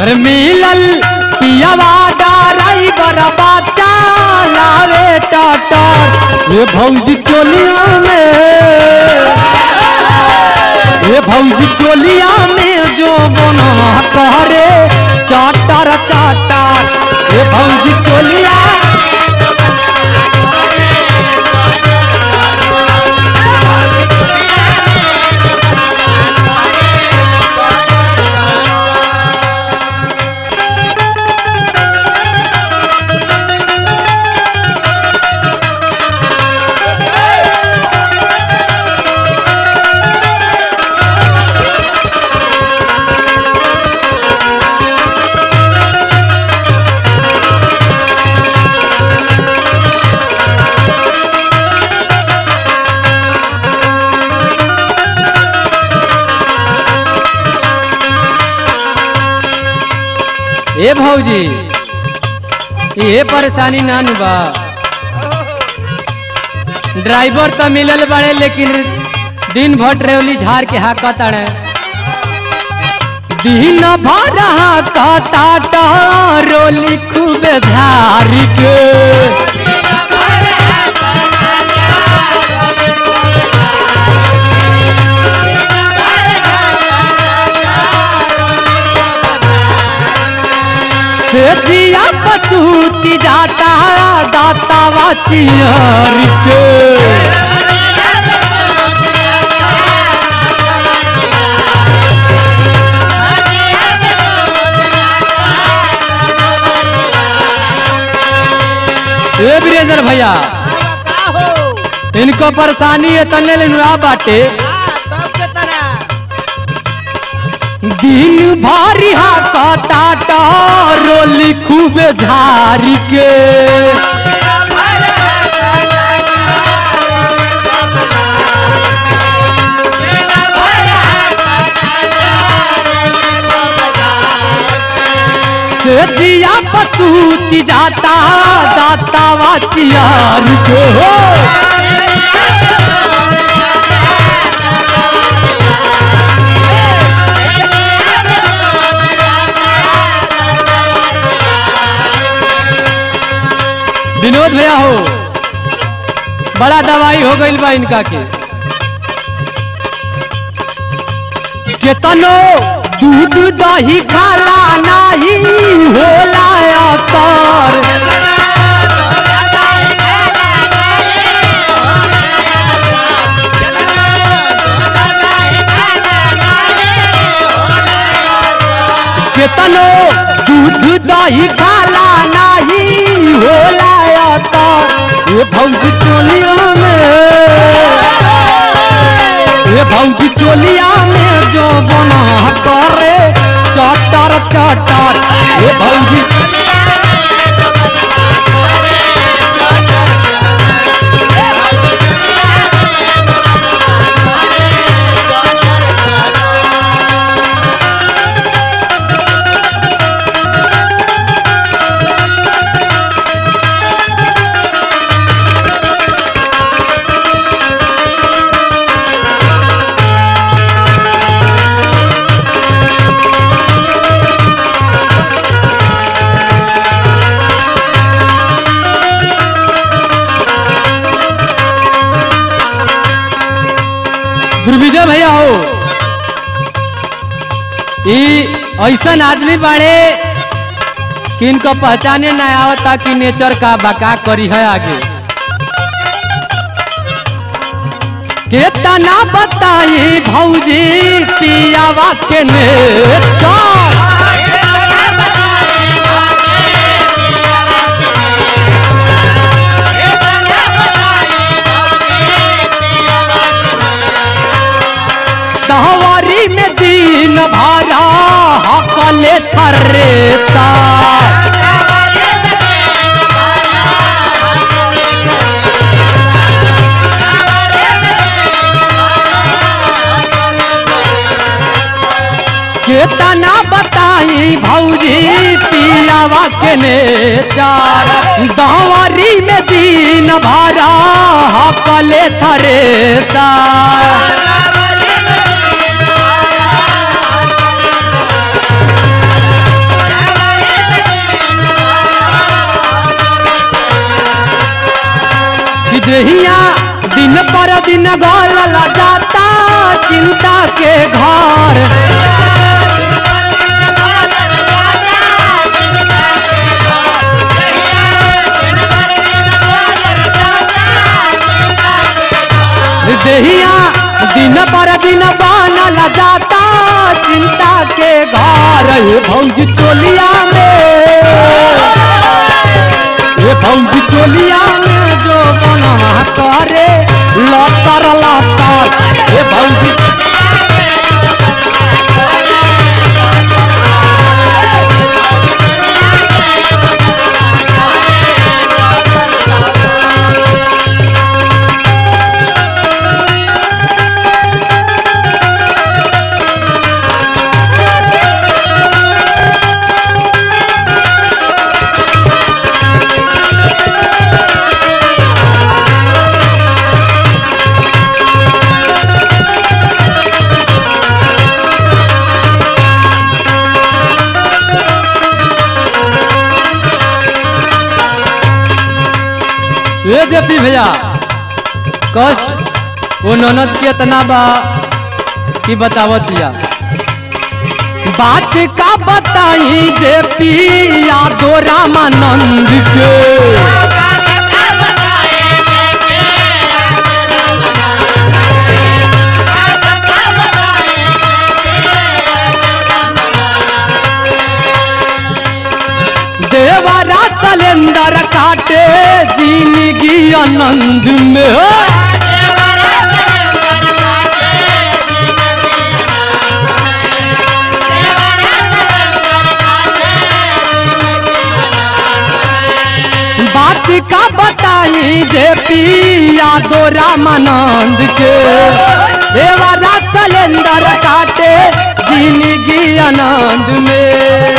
अरे मिलल पियावा ड्राइवर बच्चा लावे टटर ये भौजी चोलिया में ये भौजी चोलिया में जो बना करे चाटर चाटर ये भौजी चोलिया ए भौजी ये परेशानी ना नु बा ड्राइवर तो मिलल बड़े लेकिन दिन भर ट्रेवली झाड़ के हाकत अड़े दिन भर हाकत रोली खूब झाड़ी के से दिया पतूती जाता दाता वाचियर के ए वीरेंद्र भैया का हो इनको परेशानी है तने लेनुआ बाटे हाँ तब के तरह दिन भारी हाकता रोली खूब झारी के से दिया पतूती जाता दाता वाचियार के हो विनोद भैया हो बड़ा दवाई हो गई बा इनका के केतनो दूध दही खाला नाही होला असर केतनो दूध दही खाला नाही होला असर ये भौजी चोलिया में ये भौजी चोलिया में जो बना करे चटर चटर ये भौजी दुर्विजय भैया हो ई ऐसन आदमी बाड़े कि इनको पहचाने ना आवता कि नेचर का बका करी है आगे केतना बताई भौजी पियावा के नेचर दहवारी में दिन भरा हकले थरेता केतना बताई भौजी पियावा के नेचार दहवारी में दिन भरा हकले थरेता चिंता के घर देहिया दिन पर दिन बनल जाता चिंता के घर हे भौजी चोलिया में हे भौजी चोलिया में जो बनवा करे लतर लतर हे भौजी ए जेपी भैया कष्ट वो ननद के इतना बा कि बतावत या बात का बताई जेपी यादो रामानंद के देवरा कैलेंडर काटे जिंदगी आनंद में हो बात का बताई जे पिया दो रामानंद के देवरा कैलेंडर काटे जिंदगी आनंद में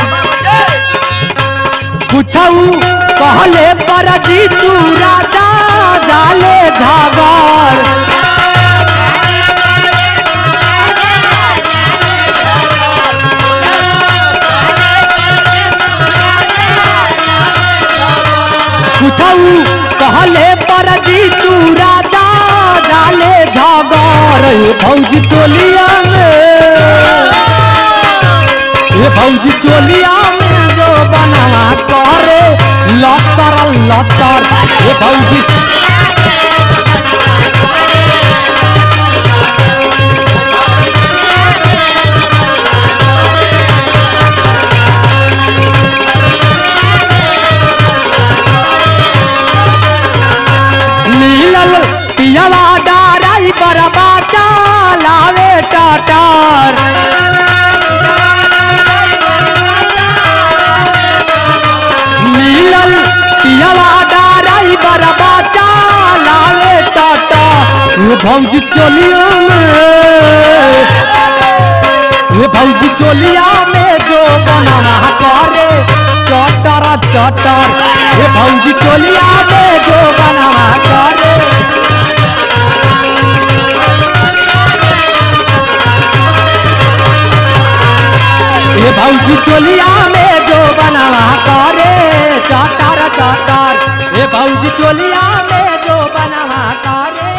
कुछऊ कहले पर जी तू राजा डाले झागर कुछऊ कहले पर जी तू राजा डाले झागर हे भौजी चोलिया में हे भौजी चोलिया में जो बनवा करे लतर लतर हे भौजी मिलल पियवा डाराई पर बाचा लावे टाटार मिलल पियवा डाराई पर बाचा लावे टाटा ये भौजी चोलिया में ये भौजी चोलिया में जो बनाना करे चटर चटर ये भौजी चोलिया में जो बनाना करे ये भौजी चोलिया में जो बनावा करे चटर चटर ये भौजी चोलिया में जो बनावा करे